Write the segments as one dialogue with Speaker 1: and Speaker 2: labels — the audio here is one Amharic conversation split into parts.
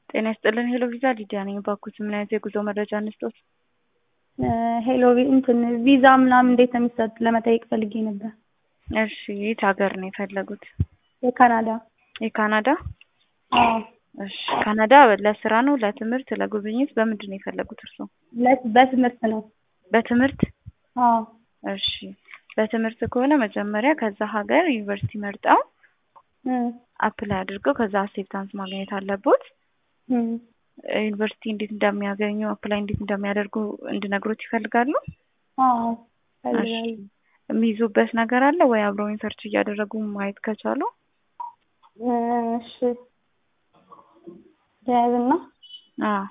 Speaker 1: ጤና ይስጥልን ሄሎ ቪዛ ሊዲያ ነኝ። እባክዎት ምን አይነት የጉዞ መረጃ እንስጦት?
Speaker 2: ሄሎ እንትን ቪዛ ምናምን እንዴት ነው የሚሰጥ ለመጠየቅ ፈልጌ ነበር።
Speaker 1: እሺ የት ሀገር ነው የፈለጉት?
Speaker 2: የካናዳ
Speaker 1: የካናዳ?
Speaker 2: አዎ
Speaker 1: እሺ ካናዳ ለስራ ነው ለትምህርት ለጉብኝት በምንድን ነው የፈለጉት እርስዎ?
Speaker 2: ለ- በትምህርት ነው።
Speaker 1: በትምህርት
Speaker 2: አዎ
Speaker 1: እሺ በትምህርት ከሆነ መጀመሪያ ከዛ ሀገር ዩኒቨርሲቲ መርጠው
Speaker 2: እም፣
Speaker 1: አፕላይ አድርገው ከዛ አክሴፕታንስ ማግኘት አለቦት።
Speaker 2: እም።
Speaker 1: ዩኒቨርሲቲ እንዴት እንደሚያገኙ አፕላይ እንዴት እንደሚያደርጉ እንድነግሮት ይፈልጋሉ?
Speaker 2: አዎ
Speaker 1: እሺ
Speaker 2: ፈልጋለሁ።
Speaker 1: የሚይዙበት ነገር አለ ወይ? አብረውኝ ሰርች እያደረጉ ማየት ከቻሉ
Speaker 2: እሺ ያዝና
Speaker 1: አዎ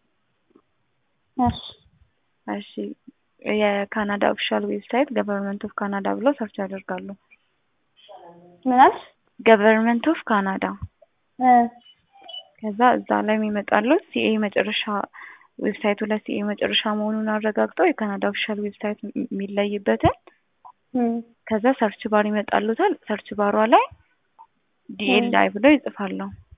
Speaker 2: እሺ
Speaker 1: እሺ የካናዳ ኦፊሻል ዌብሳይት ገቨርንመንት ኦፍ ካናዳ ብለው ሰርች ያደርጋሉ።
Speaker 2: ምን አልሽ?
Speaker 1: ገቨርንመንት ኦፍ ካናዳ
Speaker 2: እ
Speaker 1: ከዛ እዛ ላይ የሚመጣሉት ሲኤ መጨረሻ ዌብሳይቱ ላይ ሲኤ መጨረሻ መሆኑን አረጋግጠው የካናዳ ኦፊሻል ዌብሳይት የሚለይበትን
Speaker 2: እም፣
Speaker 1: ከዛ ሰርች ባር ይመጣሉታል። ሰርች ባሯ ላይ ዲኤልአይ ብለው ይጽፋሉ።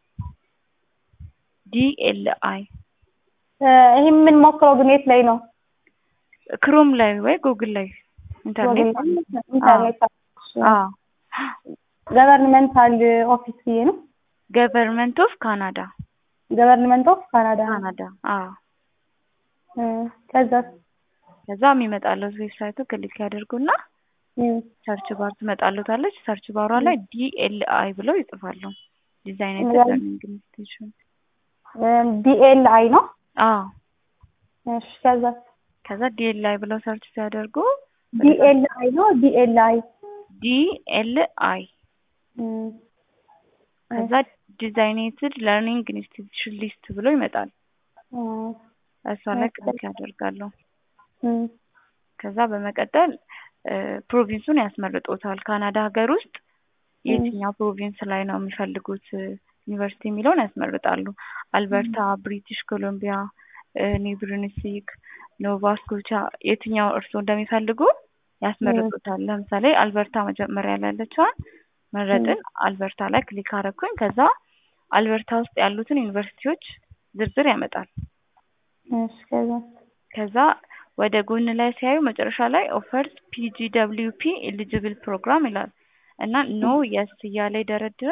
Speaker 1: ዲኤልአይ
Speaker 2: እ ይሄ የምንሞክረው ግን የት ላይ ነው?
Speaker 1: ክሮም ላይ ወይ ጉግል ላይ ኢንተርኔት ማለት ነው።
Speaker 2: ኢንተርኔት
Speaker 1: አዎ
Speaker 2: ገቨርንመንታል ኦፊስ ብዬ ነው።
Speaker 1: ገቨርንመንት ኦፍ ካናዳ
Speaker 2: ገቨርንመንት ኦፍ ካናዳ
Speaker 1: ካናዳ አዎ
Speaker 2: እ ከዛ
Speaker 1: ከዛ የሚመጣለት ዌብሳይቱ ክሊክ ያደርጉና
Speaker 2: እም፣
Speaker 1: ሰርች ባር ትመጣሉታለች። ሰርች ባሯ ላይ ዲኤልአይ ብለው ይጽፋሉ። ዲዛይኔትድ
Speaker 2: ምን?
Speaker 1: ለርኒንግ ኢንስቲትዩሽን
Speaker 2: ዲኤልአይ ነው።
Speaker 1: አዎ
Speaker 2: እሺ ከዛ
Speaker 1: ከዛ ዲኤልአይ ብለው ሰርች ሲያደርጉ
Speaker 2: ዲኤልአይ ነው ዲኤልአይ
Speaker 1: ዲኤልአይ
Speaker 2: እም፣
Speaker 1: ከዛ ዲዛይኔትድ ለርኒንግ ኢንስቲትዩሽን ሊስት ብሎ ይመጣል።
Speaker 2: እም፣
Speaker 1: እሷ ላይ ክሊክ ያደርጋሉ።
Speaker 2: እም፣
Speaker 1: ከዛ በመቀጠል ፕሮቪንሱን ያስመርጦታል። ካናዳ ሀገር ውስጥ የትኛው ፕሮቪንስ ላይ ነው የሚፈልጉት ዩኒቨርሲቲ የሚለውን ያስመርጣሉ። አልበርታ፣ ብሪቲሽ ኮሎምቢያ፣ ኒው ብሩንስዊክ፣ ኖቫ ስኮቻ የትኛው እርስዎ እንደሚፈልጉ ያስመርጡታል። ለምሳሌ አልበርታ መጀመሪያ ላይ ያለችዋን መረጥን። አልበርታ ላይ ክሊክ አረኩኝ። ከዛ አልበርታ ውስጥ ያሉትን ዩኒቨርሲቲዎች ዝርዝር ያመጣል።
Speaker 2: እሺ ከዛ
Speaker 1: ከዛ ወደ ጎን ላይ ሲያዩ መጨረሻ ላይ ኦፈርስ ፒጂ ደብሊው ፒ ኤሊጂብል ፕሮግራም ይላል እና ኖ የስ እያለ ይደረድራል።